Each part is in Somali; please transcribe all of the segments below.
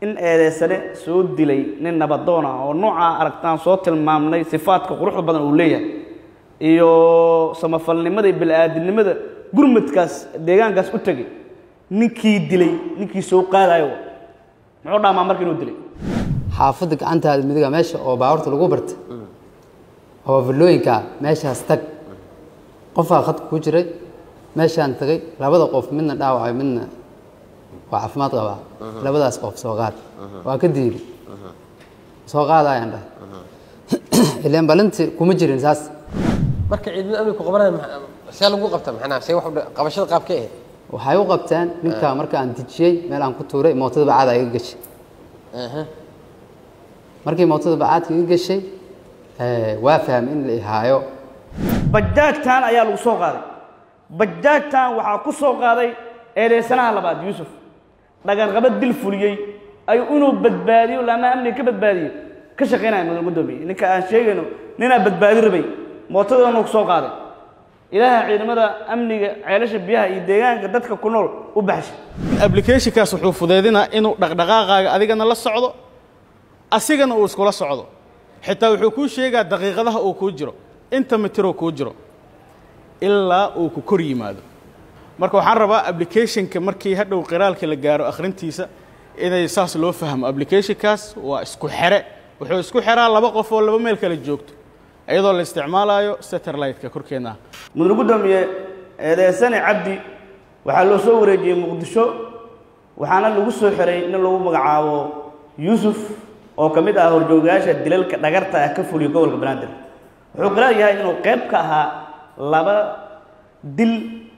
in eedeysane soo dilay nin nabadoon ah oo noocaa aragtaan soo tilmaamnay sifaadka quruxda badan uu leeyahay iyo samafalnimada iyo bili-aadinimada gurmadkaas deegaankaas u tegay ninkii dilay ninkii soo qaadayo muxuu dhaamaa marka inuu dilay xaafadda gacantaada midiga meesha oo baabuurta lagu barta oo villooyinka meeshaas tag qofaa khadka ku jiray meeshaan tagay labada qof midna dhaawacay midna waa caafimaad qabaa labadaas qof soo qaad waa ka diili soo qaadayaan dhahay ileen balinti kuma jirin saas marka ciidamada amniga ku qabanaya maxaa- see lagu qabta maxanaa see wax u dha- qabashada qaabkee ahayd waxay u qabteen ninka marka aan dejiyey meel aan ku tuuray mootada bacaada iga gashay Aha. markii mootada bacaadka iga gashay eh, waa fahmay in la ihaayo bajaajtan ayaa lagu soo qaaday bajaajtan waxaa ku soo qaaday eedeysanaha labaad yuusuf dhagarqaba dil fuliyey ayuu inuu badbaadiyo laama amniga ka badbaadiyo ka shaqaynaya mudan guddoomiye ninka aan sheegayno ninaa badbaadi rabay mootadoona ku soo qaaday ilaaha ciidamada amniga ceelasha biyaha iyo deegaanka dadka ku nool u baxshay applicationkaas wuxuu fudeydinaa inuu dhaqdhaqaaqaaga adigana la socdo asigana uu iskula socdo xitaa wuxuu kuu sheegaa daqiiqadaha uu kuu jiro inta mitiroo kuu jiro ilaa uu ku kor yimaado marka waxaan rabaa applicationka markii hadhow qiraalka la gaaro akhrintiisa inay saas loo fahmo applicationkaas waa isku xere wuxuu isku xeraa laba qof oo laba meel kala joogto iyadoo la isticmaalayo satellite-ka korkeena ah mudan guddoomiye eedeysane cabdi waxaa loo soo wareejiyey muqdisho waxaana lagu soo xiray nin lagu magacaabo yuusuf oo ka mid ah horjoogayaasha dilalka dhagarta ah ka fuliyo gobolka banaadir wuxuu qiraar yahay inuu qayb ka ahaa laba dil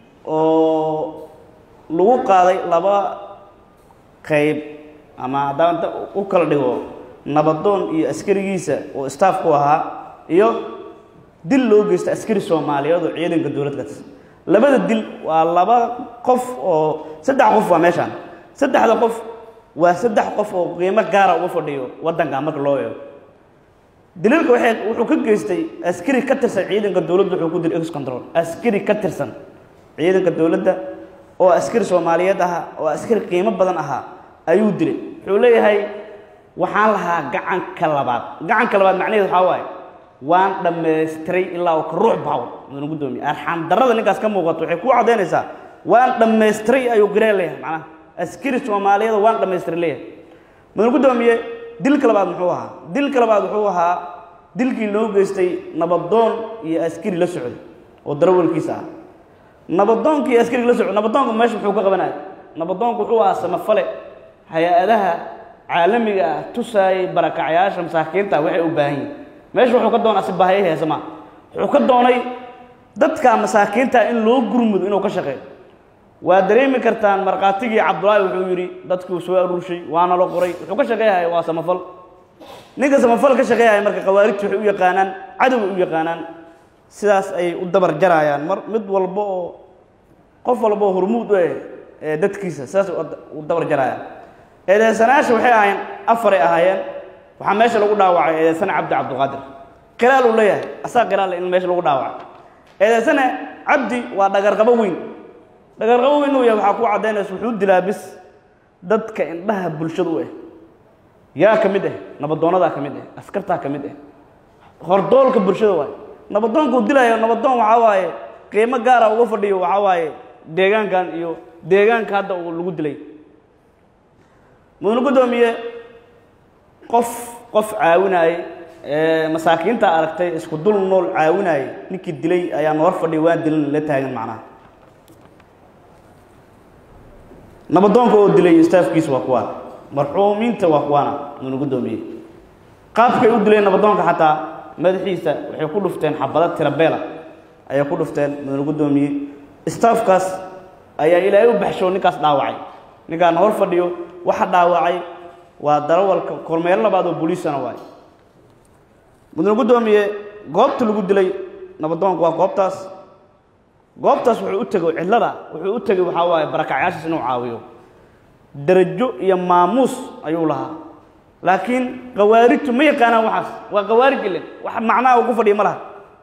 oo lagu qaaday laba qayb ama haddaan inta u kala dhigo nabadoon iyo askarigiisa oo staafku ahaa iyo dil loo geysta askari soomaaliyeed oo ciidanka dowladda ka tirsan labada dil waa laba qof oo saddex qof waa meeshaan saddexda qof waa saddex qof oo qiimo gaara uga fadhiyo waddanka marka loo eego dilalka waxay wuxuu ka geystay askari ka tirsan ciidanka dowladda wuxuu ku dilay ex control askari ka tirsan ciidanka dowladda oo askari soomaaliyeed ahaa oo askari qiimo badan ahaa ayuu dilay wuxuu leeyahay waxaan lahaa gacanka labaad gacanka labaad macnaheedu waxaa waaye waan dhammaystiray ilaa uu ka ruux bahaw mudan guddoomiye arxaan darrada ninkaas ka muuqato waxay kuu caddaynaysaa waan dhammaystiray ayuu garee leeyahay macnaha askari soomaaliyeed waan dhammaystiray leeyahay mudan guddoomiye dilka labaad muxuu ahaa dilka labaad wuxuu ahaa dilkii loo geystay nabadoon iyo askari la socday oo darawalkiisa ah nabadoonka iyo askariga la socday nabadoonka meesha muxuu ka qabanaya nabadoonku wuxuu ahaa samafale hay-adaha caalamiga ah tusaayay barakacayaasha masaakiinta waxay u baahan yihin meesha wuxuu ka doonaa si baahaya heesama wuxuu ka doonay dadka masaakiinta in loo gurmudo inuu ka shaqeeyo waa dareemi kartaan markhaatigii cabdulaahi wuxuu yidhi dadkuu soo aruurshay waana la qoray wuxuu ka shaqeeyahaya waa samafal ninka samafal ka shaqeeyahaya marka khawaarijta waxay u yaqaanaan cadoway u yaqaanaan sidaas ayay u dabar jarayaan mar mid walba oo qof walba oo hormuud u eh ee dadkiisa sidaas u dabar jarayaan eedeysanayaasha waxay ahaayeen afaray ahaayeen waxaa meesha lagu dhaawacay eedeysane cabdi cabdiqaadir qiraal uu leeyahay asaa qiraal leh in meesha lagu dhaawacay eedeysane cabdi waa dhagarqabo weyn dhagarqabo weyn uu yahay waxaa ku caddaynaysa wuxuu dilaa bis dadka indhaha bulshada u ah yaa ka mid ah nabadoonadaa ka mid ah askartaa ka mid ah hordoolka bulshada waaye nabadoonka uu dilayo nabadoon waxaa waaye qiimo gaara uga fadhiyo waxaa waaye deegaankan iyo deegaanka hadda uu lagu dilay mudane guddoomiye qof qof caawinaayey ee masaakiinta aragtay isku dul nool caawinaayey ninkii dilay ayaa noor fadhiya waan dilan la taagan macnaha nabadoonka oo dilay staafkiisa waa kuwaan marxuumiinta waa kuwaana mudane guddoomiye qaabkay u dileen nabadoonka xataa madaxiisa waxay ku dhufteen xabado tirabeela ayay ku dhufteen mudane guddoomiye staafkaas ayaa ilaahay u baxsho ninkaas dhaawacay ninkaan hor fadhiyo waxa dhaawacay waa darawalka kormeero labaad oo booliisana waay mudane guddoomiye goobta lagu dilay nabadoonka waa goobtaas goobtaas wuxuu u tegay cidlada wuxuu u tegay waxaa waaye barakacyaashiis inuu caawiyo darajo iyo maamuus ayuu lahaa laakiin khawaarijtu ma yaqaanaan waxaas waa khawaarij ile wax macnaha uu ku fadhiya ma laha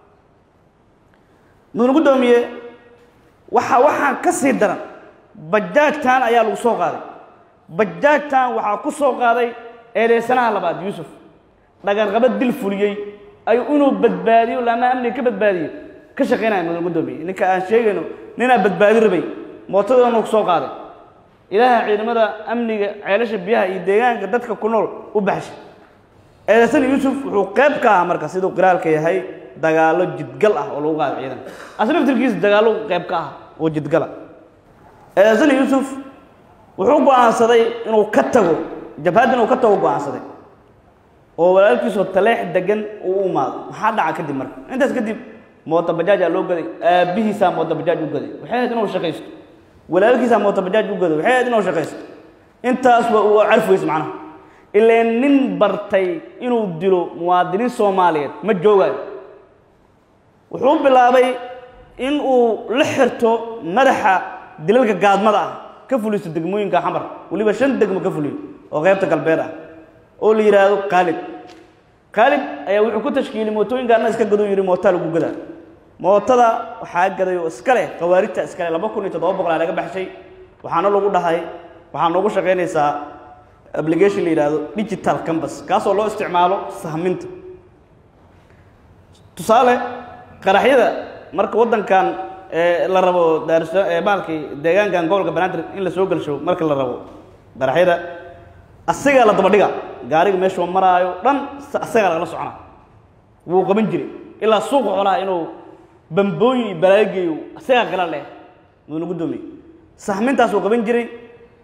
mudane guddoomiye waxa waxaan ka sii daran bajaajtan ayaa lagu soo qaaday bajaajtan waxaa ku soo qaaday eedeysanaha labaad yuusuf dhagarqaba dil fuliyey ayuu inuu badbaadiyo laama amniga ka badbaadiyo ka shaqaynaya mudan guddoomiye ninka aan sheegayno ninaa badbaadi rabay mootadoona ku soo qaaday ilaaha ciidamada amniga ceelasha biyaha iyo deegaanka dadka ku nool u baxshay eedeysan yuusuf wuxuu qayb ka ahaa marka siduu qiraalka yahay dagaallo jidgal ah oo lagu qaado ciidanka asna laftirkiisa dagaallo qayb ka ah oo jidgala eedeysan yuusuf wuxuu go'aansaday inuu ka tago jabhadda inuu ka tago go'aansaday oo walaalkiisoo taleex degan uu u imaado maxaa dhaca kadib marka intaas kadib moota bajaajaa loo gaday aabbihiisaa moota bajaaj u gaday waxay ahayd inuu shaqaysto walaalkiisaa moota bajaaj u gaday waxay ahayd inuu shaqaysto intaas waa uu carfi weyse macnaha ileen nin bartay inuu dilo muwaadiniin soomaaliyeed ma joogayo wuxuu bilaabay in uu la xirto madaxa dilalka gaadmada ah ka fuliso degmooyinka xamar weliba shan degmo ka fuliyo oo qaybta galbeed ah oo la yidhaahdo khaalid khaalid ayaa wuxuu ku tashkiiliyey mootooyinka anna iska gaduu yidhi mootaa lagu gadaa mootada waxaa gaday oo iska leh khawaarijta iska leh laba kun iyo toddoba boqol aa laga baxshay waxaana lagu dhahay waxaa noogu shaqaynaysaa application la yidhaahdo digital campus kaasoo loo isticmaalo sahminta tusaale qaraxyada marka waddankan ee la rabo daarsa ee baalkii deegaankan gobolka banaadir in la soo gelsho marka la rabo qaraxyada asagaa la daba dhiga gaariga meeshuu maraayo dhan asagaa lagala socona wuu qaban jiray ilaa suuqa xoolaha inuu bambooyin iyo balaayo geeyo asagaa qala leh muuna guddoomiye sahmintaas uu qaban jiray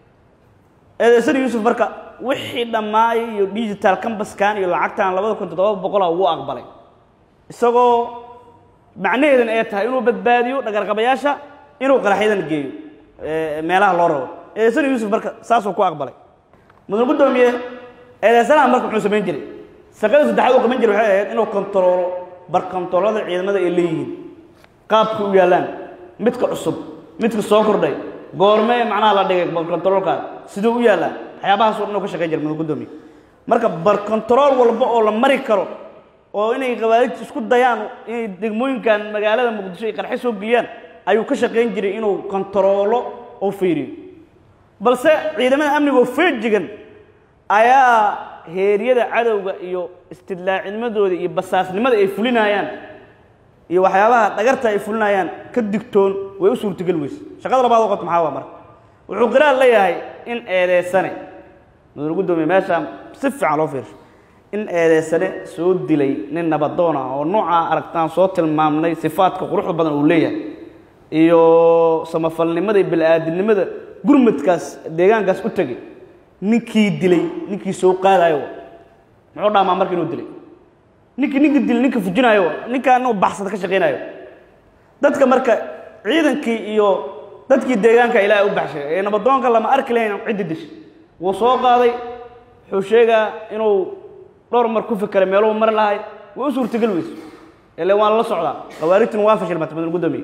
eedeysan yuusuf marka wixii dhammaayay iyo digital cambaskan iyo lacagtan labada kun toddoba boqola wuu aqbalay isagoo macnaheedan ay tahay inuu badbaadiyo dhagarqabayaasha inuu qaraxyadan geeyo meelaha loo rabo eedeysan yuusuf marka saasuu ku aqbalay mudan guddoomiye eedeysanaha marka muxuu samayn jiray shaqada saddexaad uu qaban jiray waxay ahayd inuu kontaroolo barkontaroolada ciidamada ay leeyihiin qaabka u yaallaan midka cusub midka soo kordhay goormee macnaha la dhigay barkontaroolkaas siduu u yaallaa waxyaabahaas oo dhan uu ka shaqayn jiray mudan guddoomiye marka barkontarool walba oo la mari karo oo inay khawaarijta isku dayaan inay degmooyinkan magaalada muqdisho ay qarxe soo geliyaan ayuu ka shaqayn jiray inuu kontaroolo oo fiiriyo balse ciidamada amniga oo feejigan ayaa heeryada cadowga iyo istidlaacidnimadooda iyo basaasnimada ay fulinayaan iyo waxyaabaha dhagarta ay fulinayaan ka digtoon way u suurtogeli weyse shaqada labaad oo qabta maxaa waa marka wuxuu qiraal leeyahay in eedeysane mudan guddoomiye meesha si fiican loo fiirsho in eedeysane soo dilay nin nabadoon ah oo noocaa aragtaan soo tilmaamnay sifaadka quruxda badan uu leeyahay iyo samafalnimada iyo bili-aadinimada gurmadkaas deegaankaas u tegay ninkii dilay ninkii soo qaadayo muxuu dhaamaa marka inuu dilay ninkii ninka dilay ninka fujinayo ninkaan inuu baxsada ka shaqaynayo dadka marka ciidankii iyo dadkii deegaanka ilaahay u baxshay ee nabadoonka lama arki lahayn ciddi dishay wuu soo qaaday wuxuu sheegaa inuu dhowr mar ku fekeray meeluhu mari lahay way u suurtagel weyso ile waan la socdaa khawaarijtuna waa fashilmatay mudan guddoomiye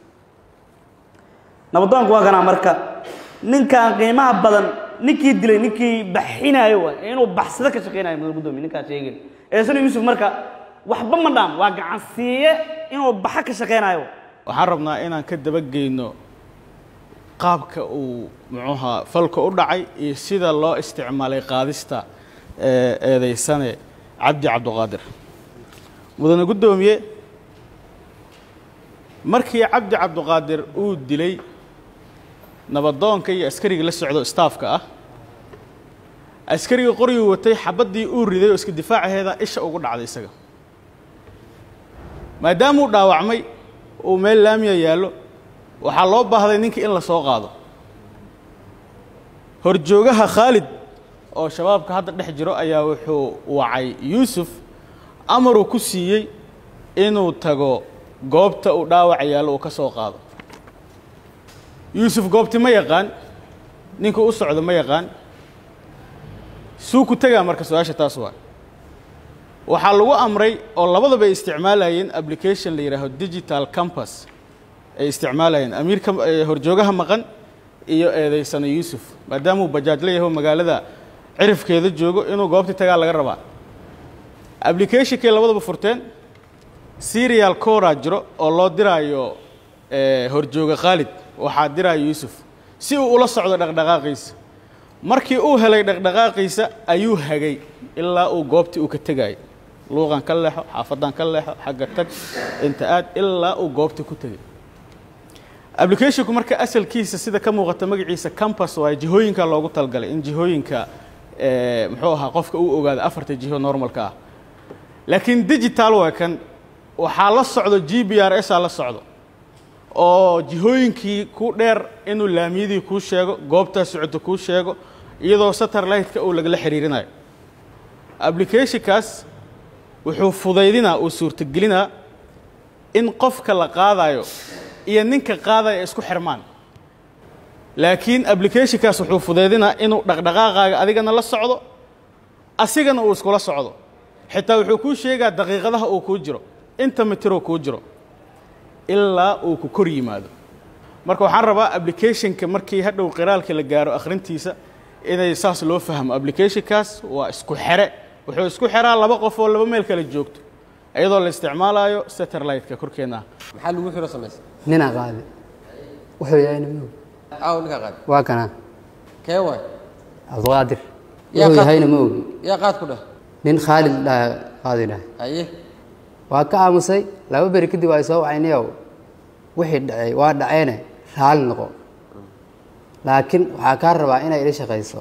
nabadoonku waa kanaa marka ninkaan qiimaha badan ninkii dilay ninkii baxinayo waa inuu baxsado ka shaqaynayo mudan guddoomiye ninkaas sheegin eesana yuusuf marka waxba ma dhaam waa gacansiiye inuu baxa ka shaqaynayo waxaan rabnaa inaan ka dabageyno qaabka uu muxuuha falka u dhacay iyo sida loo isticmaalay qaadista ee eedeysane cabdi cabdiqaadir mudane guddoomiye markii cabdi cabdiqaadir uu dilay nabadoonka iyo askarigii la socdo staafka ah askarigii qorigii watay xabaddii uu riday oo iska difaacaheeda isha ugu dhacday isaga maadaamuu dhaawacmay uu meel laamiya yaallo waxaa loo baahday ninkii in la soo qaado horjoogaha khaalid oo shabaabka hadda dhex jiro ayaa wuxuu wacay yuusuf amaruu ku siiyey inuu tago goobta uu dhaawaca yaallo uu ka soo qaado yuusuf goobti ma yaqaan ninkuu u socdo ma yaqaan suu ku tegaa marka su-aasha taas waa waxaa lagu amray oo labadaba ay isticmaalayeen application la yidhaaho digital campus ay isticmaalayeen amiirka horjoogaha maqan iyo eedeysano yuusuf maadaamuu bajaaj la yaho magaalada cirifkeeda joogo inuu goobtii tagaa laga rabaa applicationkay labadaba furteen serial cora jiro oo loo diraayo horjooga khaalid waxaa diraayo yuusuf si uu ula socdo dhaqdhaqaaqiisa markii uu helay dhaqdhaqaaqiisa ayuu hagay ilaa uu goobtii uu ka tegayay luuqan ka leexo xaafadan ka leexo xagga tag inta aad ilaa uu goobtii ku tegay applicationku marka asalkiisa sida ka muuqata magaciisa campus waa jihooyinka loogu talgalay in jihooyinka eh, muxuu ahaa qofka uu ogaado afarta jiho normalka ah laakiin digital waa kan waxaa la socdo g b r s aa la socdo oo jihooyinkii ku dheer inuu laamiyadii kuu sheego goobtaa socota kuu sheego iyadoo satellite-ka uu lagala xiriirinayo applicationkaas wuxuu fudaydinaa uu suurtagelinaa in qofka la qaadayo iyo ninka qaadaya ay isku xirmaan laakiin applicationkaas wuxuu fudaydinaa inuu dhaqdhaqaaqaaga adigana la socdo asigana uu iskula socdo xitaa wuxuu kuu sheegaa daqiiqadaha uu kuu jiro inta mitiroo kuu jiro ilaa uu ku kor yimaado marka waxaan rabaa applicationka markii hadhow qiraalka la gaaro akhrintiisa inay saas loo fahmo applicationkaas waa isku xere wuxuu isku xeraa laba qof oo laba meel kala joogto iyadoo la isticmaalayo satellite-ka korkeenna ah maxaa lagu xiro samaysa ninaa qaadi wuxuu yahayna ma og aaw ninkaa qaad waa kana kee waay cabdiqaadir wuxuu Yaa qaad- yahayna ma ogi yaa qaad ku dheh nin khaalid dhaha qaadi dhahay aye waa ka aamusay laba beri kadib ay soo wacayniyow wixii dhacay waa dhaceene raali noqo laakiin waxaa kaa rabaa inay ila shaqayso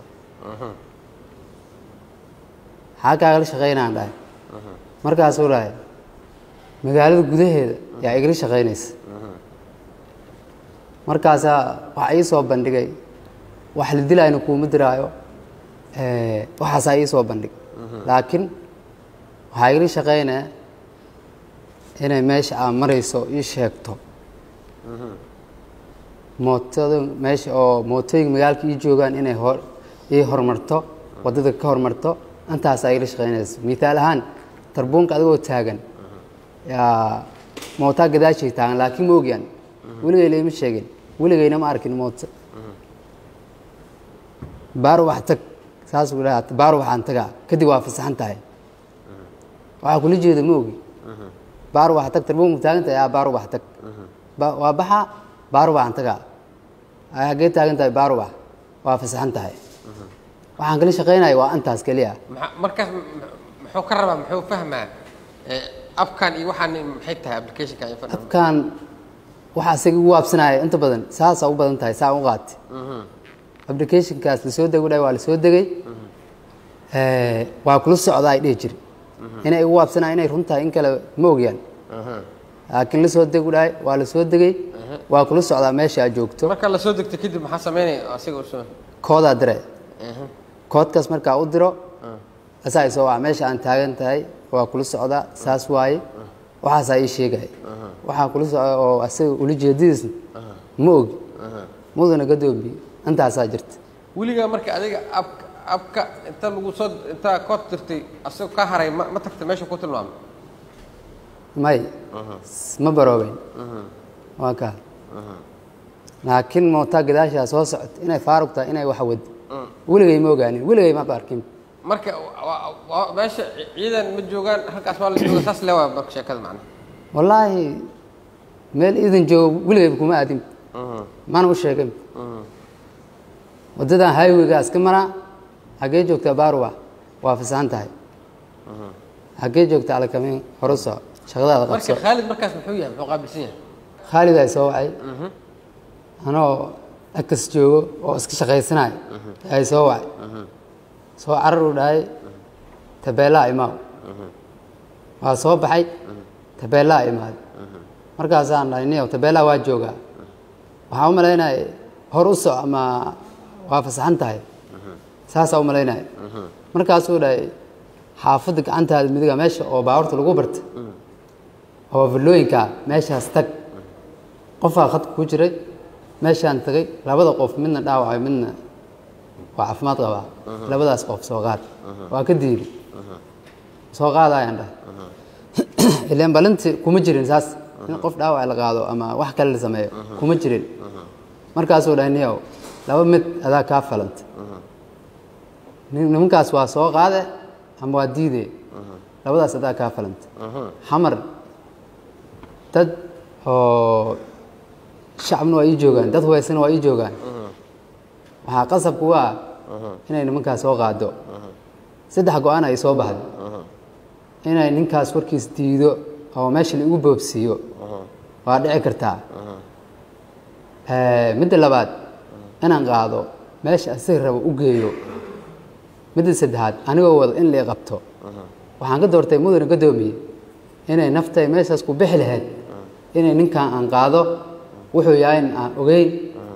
maxaa kaagala shaqaynaan dhahay markaasuu dhahay magaalada gudaheeda yaa igala shaqaynaysa markaasaa waxa ii soo bandhigay wax la dilayna kuuma diraayo eh, waxaasaa ii soo bandhig laakiin waxaa igala shaqaynaya inay meesha aad marayso ii sheegto mootada meesha oo mootooyinka magaalka ii joogaan inay hor ii horumarto waddada ka horumarto intaasaa igala shaqaynaysa mithaal ahaan tarbuunka adigoo taagan yaa mootaa gadaashay taagan laakiin ma ogyan weligay laima sheegin weligayna ma arkin mooto baaro wax tag saasuu dhaha baaro waxaan tagaa kadib waa fasaxan tahay waxaa kula jeeda ma ogi baaro wax tag tarbuunka taagan tahay aa baaro wax tag Ba- waa baxa baaro waxaan tagaa ay haggee taagan tahay baaro wax waa fasaxan tahay waxaan kala shaqaynaya waa intaas keliya maxaa- markaas m- m- muxuu ka rabaa muxuu fahmaa Eh, abkan iyo waxaan maxay tahay applicationka iyo fadhan afkaan waxa asaga ugu waabsanaya inta badan saasaa u badan tahay saa u qaati applicationkaas lasoo dego dhahay waa lasoo degay Eh, waa kula socdaa ay dhihi jiri inay ugu waabsanaya inay run tahay in kale ma ogyaan laakiin lasoo degu dhahay waa lasoo degay waa kula socdaa meesha aad joogto marka la soo degto kadib maxaa sameynaya asiga u soo koodaa dire koodkaas markaa u diro asaa isoo waca meesha aan taagan tahay waa kula socdaa saas waaye waxaasaa ii sheegaya waxaa kula socda oo asaga ula jeedadiisna ma ogi mudana gadoomiye intaasaa jirta weligaa marka adiga abka abka inta lagu soo inta kood dirtay asagoo ka haray ma ma tagta meesha ku tilmaamay may ma baroobeyn waa kaa laakiin mootaa gadaashaa soo socota inay faarug tahay inay wax wado weligay ma ogaanin weligay maba arkin marka wa- wa- meesha ciidan ma joogaan halkaas waa la jooga saas le waa marka sheekada macnaha wallaahi meel iidan joogo weligayba kuma aadin mana u sheegin waddadan highwaygaas ka maraa xaggee joogtaa baaruwa waa fasahan tahay xaggee joogta alakamiin hore soco shaqadaada marka qabso khaalid markaas muxuu yahay muxuu qaabilsan yahay khaalid ay soo wacay anoo akas joogo oo iska shaqaysanayo ay soo wacay soo carar uu dhahay tabeelaa imaaw waa soo baxay tabeelaa imaaday markaasaan dhahay niyow tabeelaa waa joogaa waxaan u malaynaya hor u soc ama waa fasaxan tahay saasaa u malaynaya markaasuu dhahay xaafadda gacantaada midiga meesha oo baabuurta lagu barta oo villooyinka meeshaas tag qofaa khadka ku jiray meeshaan tagay labada qof midna dhaawacay midna waa caafimaad qabaa labadaas qof soo qaad waa ka diiri soo qaadayaan dhahay ileen balinti kuma jirin saas in qof dhaawac la qaado ama wax kale la sameeyo kuma jirin markaasuu dhahay niyow laba mid adaa kaa falanta nin- nimankaas waa soo qaade ama waa diide labadaas adaa kaa falanta xamar dad oo shacabna waa ii joogaan dad hubaysana waa ii joogaan waxaa qasabku waa inay nimankaas soo qaado saddex go-aan ay soo baxday inay ninkaas warkiis diido oo meesha la igu boobsiiyo waa dhici kartaa Eh, midda labaad inaan qaado meesha asiga rabo u geeyo midda saddexaad anigoo wada in lai qabto waxaan ka doortay mudane gadoomiye inay naftay meeshaas ku bixi lahayd inay ninkan aan qaado wuxuu yahay aan ogeyn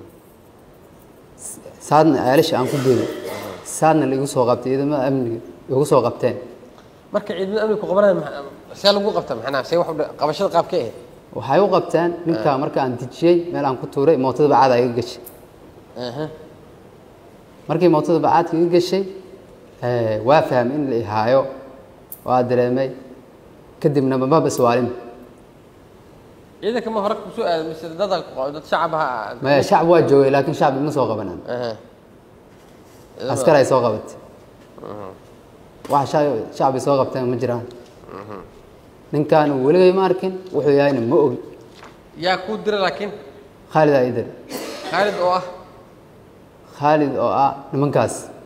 saadna ceelasha aan ku geeyo saadna laigu soo qabtay ciidamada amniga igu soo qabteen marka ciidamada amniga ku qabanaya ma- see lagu qabta maxnaa see wax u dha- qabashada qaabkee ahayd waxay u qabteen ninka marka aan dejiyey meel aan ku tuuray mootada bacaad iga gashay Aha. markii mootada bacaadka iga gashay eh, waa fahmay in la ihaayo waa dareemay kadibna maba iswaalin ciidanka ma hore kusoo aaday mise dada dad shacab ha maya shacab waa joogay laakiin shacbi ma soo qabanan Aha. askar ay soo qabatay wax sha- shacbi soo qabteen ma jiraan ninkaan weligay ma arkin wuxuu yahayna ma ogi yaa kuu dira laakiin khaalid aa idar khaalid oo ah khaalid oo ah nimankaas